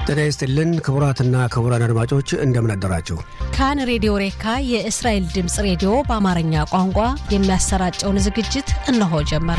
ጤና ይስጥልን ክቡራትና ክቡራን አድማጮች እንደምን አደራችሁ። ካን ሬዲዮ ሬካ የእስራኤል ድምፅ ሬዲዮ በአማርኛ ቋንቋ የሚያሰራጨውን ዝግጅት እነሆ ጀመረ።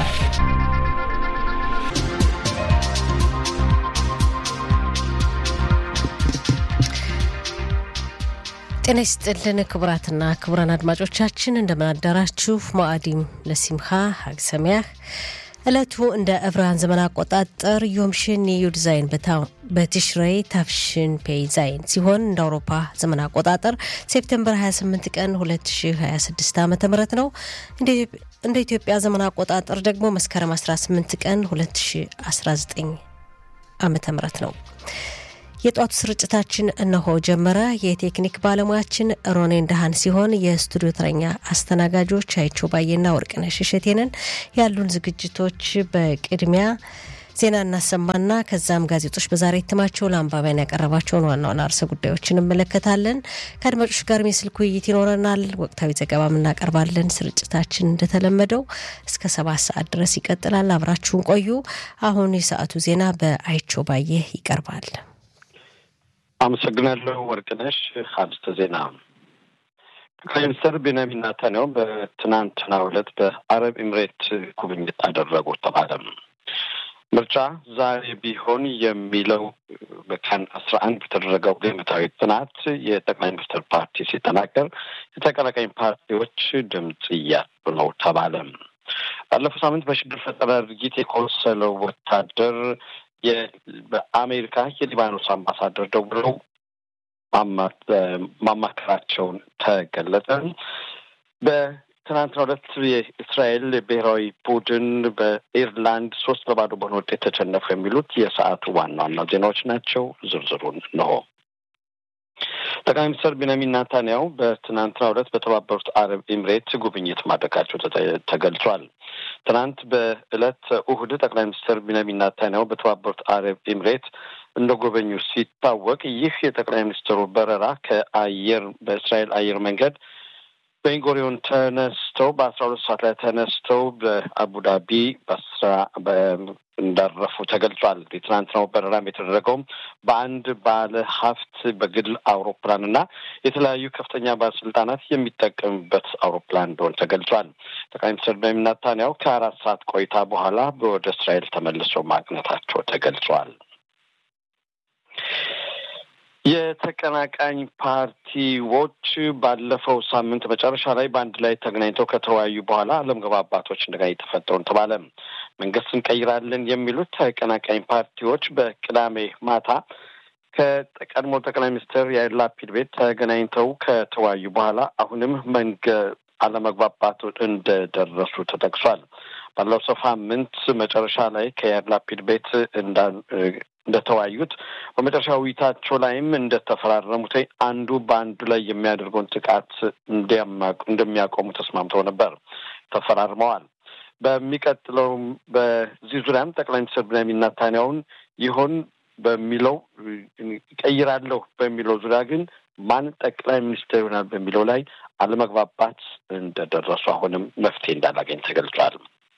ጤና ይስጥልን ክቡራትና ክቡራን አድማጮቻችን እንደምን አደራችሁ። ሞአዲም ለሲምካ ሀግ ሰሚያህ ዕለቱ እንደ ዕብራውያን ዘመን አቆጣጠር ዮምሽን ዩድ ዛይን በቲሽሬይ ታፍሽን ፔይ ዛይን ሲሆን እንደ አውሮፓ ዘመን አቆጣጠር ሴፕቴምበር 28 ቀን 2026 ዓ ም ነው። እንደ ኢትዮጵያ ዘመን አቆጣጠር ደግሞ መስከረም 18 ቀን 2019 ዓ ም ነው። የጧቱ ስርጭታችን እነሆ ጀመረ። የቴክኒክ ባለሙያችን ሮኔ እንደሃን ሲሆን የስቱዲዮ ተረኛ አስተናጋጆች አይቸው ባየና ወርቅነሽ እሸቴንን። ያሉን ዝግጅቶች በቅድሚያ ዜና እናሰማና ከዛም ጋዜጦች በዛሬ እትማቸው ለአንባቢያን ያቀረባቸውን ዋና ዋና ርዕሰ ጉዳዮች እንመለከታለን። ከአድማጮች ጋርም የስልክ ውይይት ይኖረናል። ወቅታዊ ዘገባም እናቀርባለን። ስርጭታችን እንደተለመደው እስከ ሰባት ሰዓት ድረስ ይቀጥላል። አብራችሁን ቆዩ። አሁን የሰዓቱ ዜና በአይቸው ባየ ይቀርባል። አመሰግናለሁ ወርቅነሽ። አርስተ ዜና ጠቅላይ ሚኒስትር ቤንያሚን ኔታንያሁ በትናንትናው ዕለት በአረብ ኤምሬት ጉብኝት አደረጉ ተባለም። ምርጫ ዛሬ ቢሆን የሚለው በቀን አስራ አንድ በተደረገው ግምታዊ ጥናት የጠቅላይ ሚኒስትር ፓርቲ ሲጠናቀር የተቀናቃኝ ፓርቲዎች ድምፅ እያጡ ነው ተባለ። ባለፈው ሳምንት በሽብር ፈጠራ ድርጊት የቆሰለው ወታደር በአሜሪካ የሊባኖስ አምባሳደር ደውለው ማማከራቸውን ተገለጸ። በትናንትናው ዕለት የእስራኤል ብሔራዊ ቡድን በኢርላንድ ሶስት ለባዶ በሆነ ውጤት ተሸነፉ። የሚሉት የሰዓቱ ዋና ዋና ዜናዎች ናቸው። ዝርዝሩን ነው። ጠቅላይ ሚኒስትር ቤንያሚን ኔታንያሁ በትናንትናው ዕለት በተባበሩት አረብ ኤምሬት ጉብኝት ማድረጋቸው ተገልጿል። ትናንት በዕለት እሁድ ጠቅላይ ሚኒስትር ቤንያሚን ኔታንያሁ በተባበሩት አረብ ኤምሬት እንደ ጎበኙ ሲታወቅ ይህ የጠቅላይ ሚኒስትሩ በረራ ከአየር በእስራኤል አየር መንገድ በኢንጎሪዮን ተነስተው በአስራ ሁለት ሰዓት ላይ ተነስተው በአቡዳቢ በአስራ እንዳረፉ ተገልጿል። የትናንትናው በረራም የተደረገውም በአንድ ባለ ሀብት በግል አውሮፕላን እና የተለያዩ ከፍተኛ ባለስልጣናት የሚጠቀሙበት አውሮፕላን እንደሆነ ተገልጿል። ጠቅላይ ሚኒስትር ቤንያሚን ኔታንያሁ ከአራት ሰዓት ቆይታ በኋላ ወደ እስራኤል ተመልሰው ማቅነታቸው ተገልጿል። የተቀናቃኝ ፓርቲዎች ባለፈው ሳምንት መጨረሻ ላይ በአንድ ላይ ተገናኝተው ከተወያዩ በኋላ አለመግባባቶች እንደገና የተፈጠሩ ተባለ። መንግስት እንቀይራለን የሚሉት ተቀናቃኝ ፓርቲዎች በቅዳሜ ማታ ከቀድሞ ጠቅላይ ሚኒስትር ያይር ላፒድ ቤት ተገናኝተው ከተወያዩ በኋላ አሁንም መንገ አለመግባባቱ እንደደረሱ ተጠቅሷል። ባለፈው ሳምንት መጨረሻ ላይ ከያይር ላፒድ ቤት እንዳ እንደተወያዩት በመጨረሻ ውይይታቸው ላይም እንደተፈራረሙት አንዱ በአንዱ ላይ የሚያደርገውን ጥቃት እንደሚያቆሙ ተስማምተው ነበር፣ ተፈራርመዋል። በሚቀጥለውም በዚህ ዙሪያም ጠቅላይ ሚኒስትር ቤንያሚን ኔታንያሁን ይሆን በሚለው ይቀይራለሁ በሚለው ዙሪያ ግን ማን ጠቅላይ ሚኒስትር ይሆናል በሚለው ላይ አለመግባባት እንደደረሱ አሁንም መፍትሄ እንዳላገኝ ተገልጿል።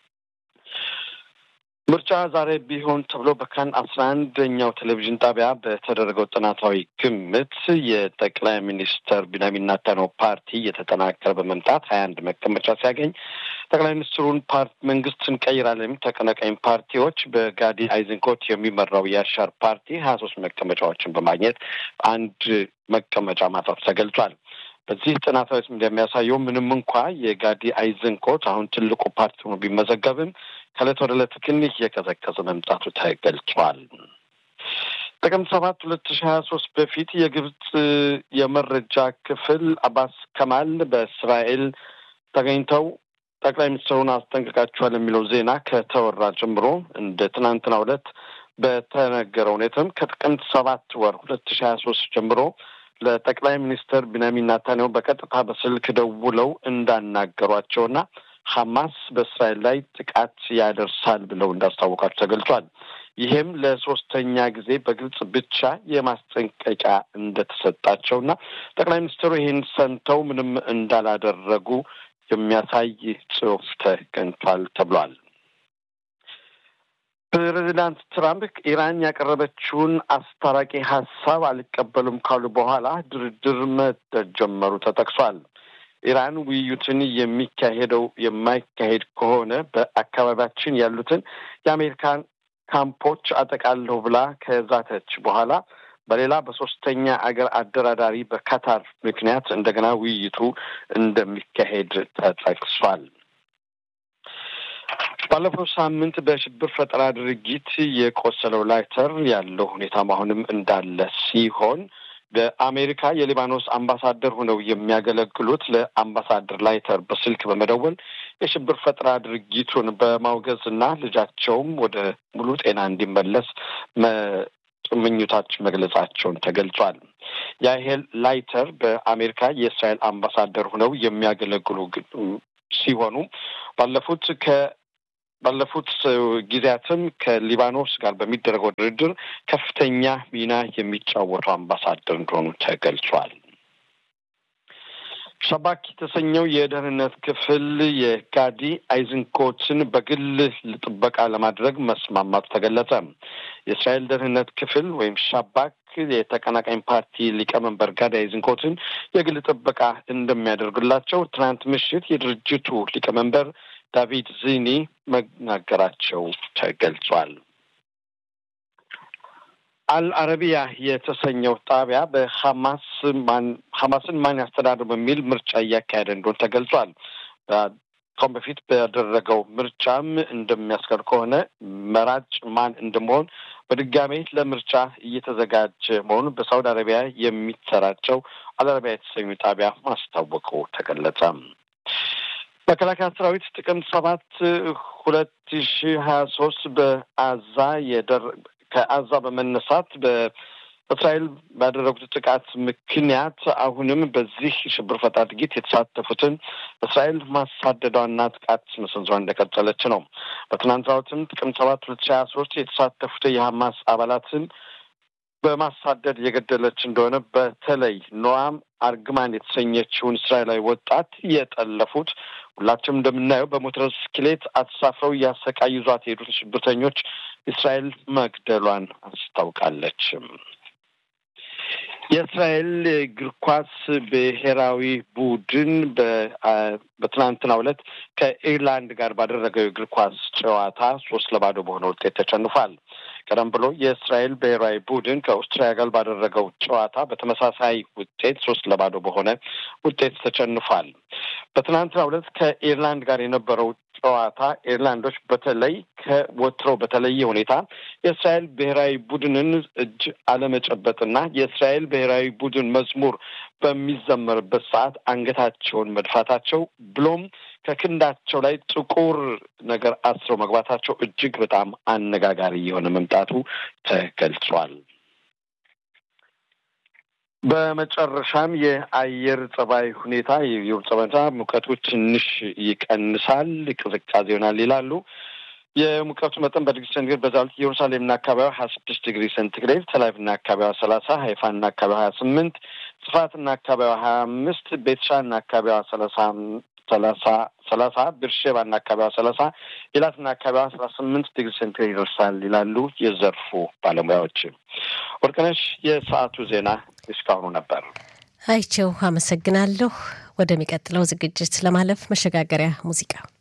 ምርጫ ዛሬ ቢሆን ተብሎ በካን አስራ አንደኛው ቴሌቪዥን ጣቢያ በተደረገው ጥናታዊ ግምት የጠቅላይ ሚኒስትር ቤንያሚን ኔታንያሁ ፓርቲ እየተጠናከረ በመምጣት ሀያ አንድ መቀመጫ ሲያገኝ ጠቅላይ ሚኒስትሩን ፓርቲ መንግስት እንቀይራለን የሚሉ ተቀናቃኝ ፓርቲዎች በጋዲ አይዝንኮት የሚመራው የአሻር ፓርቲ ሀያ ሶስት መቀመጫዎችን በማግኘት አንድ መቀመጫ ማጣቱ ተገልጿል። በዚህ ጥናታዊ እንደሚያሳየው ምንም እንኳ የጋዲ አይዘንኮት አሁን ትልቁ ፓርቲ ሆኖ ቢመዘገብም ከእለት ወደ ዕለት ግን እየቀዘቀዘ መምጣቱ ተገልጿል። ጥቅምት ሰባት ሁለት ሺ ሀያ ሶስት በፊት የግብጽ የመረጃ ክፍል አባስ ከማል በእስራኤል ተገኝተው ጠቅላይ ሚኒስትሩን አስጠንቅቃቸዋል የሚለው ዜና ከተወራ ጀምሮ እንደ ትናንትናው ዕለት በተነገረው ሁኔታም ከጥቅምት ሰባት ወር ሁለት ሺ ሀያ ሶስት ጀምሮ ለጠቅላይ ሚኒስትር ቤንያሚን ኔታንያሁ በቀጥታ በስልክ ደውለው እንዳናገሯቸውና ሐማስ በእስራኤል ላይ ጥቃት ያደርሳል ብለው እንዳስታወቃቸው ተገልጿል። ይህም ለሶስተኛ ጊዜ በግልጽ ብቻ የማስጠንቀቂያ እንደተሰጣቸውና ጠቅላይ ሚኒስትሩ ይህን ሰምተው ምንም እንዳላደረጉ የሚያሳይ ጽሑፍ ተገኝቷል ተብሏል። ፕሬዚዳንት ትራምፕ ኢራን ያቀረበችውን አስታራቂ ሀሳብ አልቀበሉም ካሉ በኋላ ድርድር መጀመሩ ተጠቅሷል። ኢራን ውይይቱን የሚካሄደው የማይካሄድ ከሆነ በአካባቢያችን ያሉትን የአሜሪካን ካምፖች አጠቃለሁ ብላ ከዛተች በኋላ በሌላ በሶስተኛ አገር አደራዳሪ በካታር ምክንያት እንደገና ውይይቱ እንደሚካሄድ ተጠቅሷል። ባለፈው ሳምንት በሽብር ፈጠራ ድርጊት የቆሰለው ላይተር ያለው ሁኔታም አሁንም እንዳለ ሲሆን በአሜሪካ የሊባኖስ አምባሳደር ሆነው የሚያገለግሉት ለአምባሳደር ላይተር በስልክ በመደወል የሽብር ፈጠራ ድርጊቱን በማውገዝ እና ልጃቸውም ወደ ሙሉ ጤና እንዲመለስ ምኞታቸው መግለጻቸውን ተገልጿል። ያሄል ላይተር በአሜሪካ የእስራኤል አምባሳደር ሆነው የሚያገለግሉ ሲሆኑ ባለፉት ከ ባለፉት ጊዜያትም ከሊባኖስ ጋር በሚደረገው ድርድር ከፍተኛ ሚና የሚጫወቱ አምባሳደር እንደሆኑ ተገልጿል። ሻባክ የተሰኘው የደህንነት ክፍል የጋዲ አይዝንኮትን በግል ጥበቃ ለማድረግ መስማማቱ ተገለጸ። የእስራኤል ደህንነት ክፍል ወይም ሻባክ የተቀናቃኝ ፓርቲ ሊቀመንበር ጋዲ አይዝንኮትን የግል ጥበቃ እንደሚያደርግላቸው ትናንት ምሽት የድርጅቱ ሊቀመንበር ዳቪድ ዚኒ መናገራቸው ተገልጿል። አልአረቢያ የተሰኘው ጣቢያ በሐማስ ማን ሐማስን ማን ያስተዳድር በሚል ምርጫ እያካሄደ እንደሆነ ተገልጿል። ከአሁን በፊት በደረገው ምርጫም እንደሚያስቀር ከሆነ መራጭ ማን እንደመሆን በድጋሜ ለምርጫ እየተዘጋጀ መሆኑን በሳውዲ አረቢያ የሚሰራጨው አልአረቢያ የተሰኙ ጣቢያ ማስታወቁ ተገለጸ። መከላከያ ሰራዊት ጥቅምት ሰባት ሁለት ሺ ሀያ ሶስት በአዛ የደር ከአዛ በመነሳት በእስራኤል ባደረጉት ጥቃት ምክንያት አሁንም በዚህ ሽብር ፈጠራ ድርጊት የተሳተፉትን እስራኤል ማሳደዷና ጥቃት መሰንዘሯ እንደቀጠለች ነው። በትናንትናው ዕለትም ጥቅምት ሰባት ሁለት ሺ ሀያ ሶስት የተሳተፉት የሀማስ አባላትን በማሳደድ የገደለች እንደሆነ በተለይ ኖአም አርግማን የተሰኘችውን እስራኤላዊ ወጣት የጠለፉት ሁላችንም እንደምናየው በሞተር ብስክሌት አተሳፍረው እያሰቃዩ ይዟት የሄዱት ሽብርተኞች እስራኤል መግደሏን አስታውቃለች። የእስራኤል እግር ኳስ ብሔራዊ ቡድን በትናንትናው ዕለት ከኢርላንድ ጋር ባደረገው የእግር ኳስ ጨዋታ ሶስት ለባዶ በሆነ ውጤት ተሸንፏል። ቀደም ብሎ የእስራኤል ብሔራዊ ቡድን ከአውስትራሊያ ጋር ባደረገው ጨዋታ በተመሳሳይ ውጤት ሶስት ለባዶ በሆነ ውጤት ተሸንፏል። በትናንትናው ዕለት ከኢርላንድ ጋር የነበረው ጨዋታ ኢርላንዶች በተለይ ከወትሮው በተለየ ሁኔታ የእስራኤል ብሔራዊ ቡድንን እጅ አለመጨበጥና የእስራኤል ብሔራዊ ቡድን መዝሙር በሚዘመርበት ሰዓት አንገታቸውን መድፋታቸው ብሎም ከክንዳቸው ላይ ጥቁር ነገር አስረው መግባታቸው እጅግ በጣም አነጋጋሪ የሆነ መምጣቱ ተገልጿል። በመጨረሻም የአየር ጸባይ ሁኔታ የአየር ጸባይ ሙቀቱ ትንሽ ይቀንሳል፣ ቅዝቃዜ ይሆናል ይላሉ። የሙቀቱ መጠን በዲግሪ ሴንቲግሬድ በዛሉት ኢየሩሳሌምና አካባቢዋ ሀያ ስድስት ዲግሪ ሴንቲግሬድ፣ ተላቪቭና አካባቢዋ ሰላሳ ሀይፋና አካባቢዋ ሀያ ስምንት ጽፋትና አካባቢዋ ሀያ አምስት ቤትሻና አካባቢዋ ሰላሳ ሰላሳ ሰላሳ ብርሼባና አካባቢዋ ሰላሳ ኢላትና አካባቢዋ አስራ ስምንት ዲግሪ ሴንቲግሬድ ይደርሳል ይላሉ የዘርፉ ባለሙያዎች። ወርቅነሽ፣ የሰዓቱ ዜና እስካሁኑ ነበር። አይቸው አመሰግናለሁ። ወደሚቀጥለው ዝግጅት ለማለፍ መሸጋገሪያ ሙዚቃ